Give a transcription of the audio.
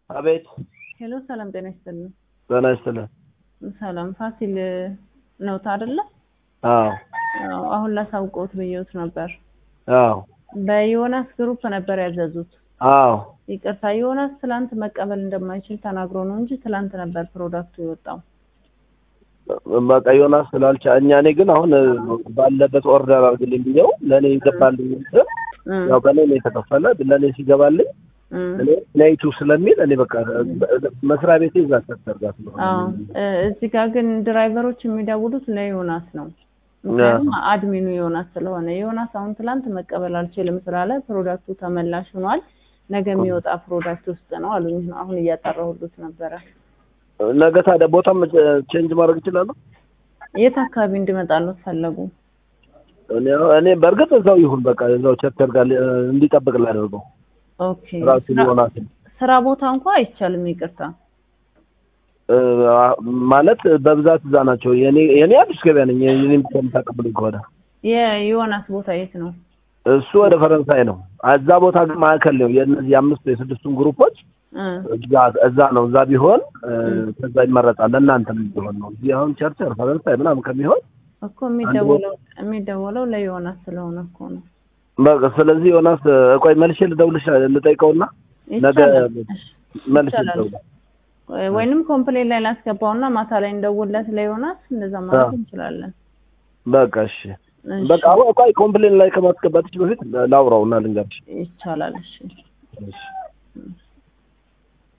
አቤት ሄሎ ሰላም ጤና ይስጥልን። ጤና ይስጥልን። ሰላም ፋሲል ነውት አይደለ? አዎ አዎ፣ አሁን ላሳውቀውት ብየውት ነበር። አዎ በዮናስ ግሩፕ ነበር ያዘዙት። አዎ ይቅርታ ዮናስ ትላንት መቀበል እንደማይችል ተናግሮ ነው እንጂ ትላንት ነበር ፕሮዳክቱ የወጣው። በቃ ዮናስ ስላልቻ እኛ እኔ ግን አሁን ባለበት ኦርደር አድርግልኝ ብዬው ለእኔ ይገባልኝ ስል እም፣ ያው በእኔ ነው የተከፈለ ለእኔ ሲገባልኝ እም። እኔ ነይቱ ስለሚል እኔ በቃ መስሪያ ቤቴ እዛ ተሰርጋ ስለሆነ አዎ እ፣ እዚህ ጋር ግን ድራይቨሮች የሚደውሉት ለዮናስ ነው። ምክንያቱም አድሚኑ ዮናስ ስለሆነ ዮናስ አሁን ትላንት መቀበል አልችልም ስላለ ፕሮዳክቱ ተመላሽ ሆኗል። ነገ የሚወጣ ፕሮዳክት ውስጥ ነው አሉኝ። አሁን እያጠራሁሉት ነበረ። ነገ ታዲያ ቦታም ቼንጅ ማድረግ እችላለሁ። የት አካባቢ እንዲመጣሉት ፈለጉ? እኔ እኔ በእርግጥ እዛው ይሁን በቃ እዛው ቸርቸር ጋር ሊ- እንዲጠብቅ ላደርገው ኦኬ ራሱ ስራ- ዮናስ ስራ ቦታ እንኳ አይቻልም። ይቅርታ እ፣ ማለት በብዛት እዛ ናቸው። የኔ የኔ አዲስ ገበያ ነኝ። የኔም ብቻ የምታቀብሉኝ ከሆነ የዮናስ ቦታ የት ነው? እሱ ወደ ፈረንሳይ ነው። እዛ ቦታ ግን ማዕከል ነው። የእነዚህ የአምስቱ የስድስቱን ግሩፖች እ፣ እዛ እዛ ነው። እዛ ቢሆን እ፣ ከዛ ይመረጣል። ለእናንተ ቢሆን ነው። እዚህ አሁን ቸርቸር ፈረንሳይ ምናምን ከሚሆን እኮ የሚደወለው የሚደወለው ለዮናስ ስለሆነ እኮ ነው። በቃ ስለዚህ ዮናስ እ፣ ቆይ መልሼ ልደውልሽ ልጠይቀውና ነገ ይቻላል። እሺ፣ መልሼ ይቻላል። ልደውል። ወይንም ኮምፕሌን ላይ ላስገባውና ማታ ላይ እንደውለት ለዮናስ እንደዛ ማለት አዎ። እንችላለን። በቃ እሺ። እሺ፣ በቃ አሁን ቆይ ኮምፕሌን ላይ ከማስገባትሽ በፊት ላውራውና ልንገርሽ። ይቻላል። እሺ እሺ። እሺ።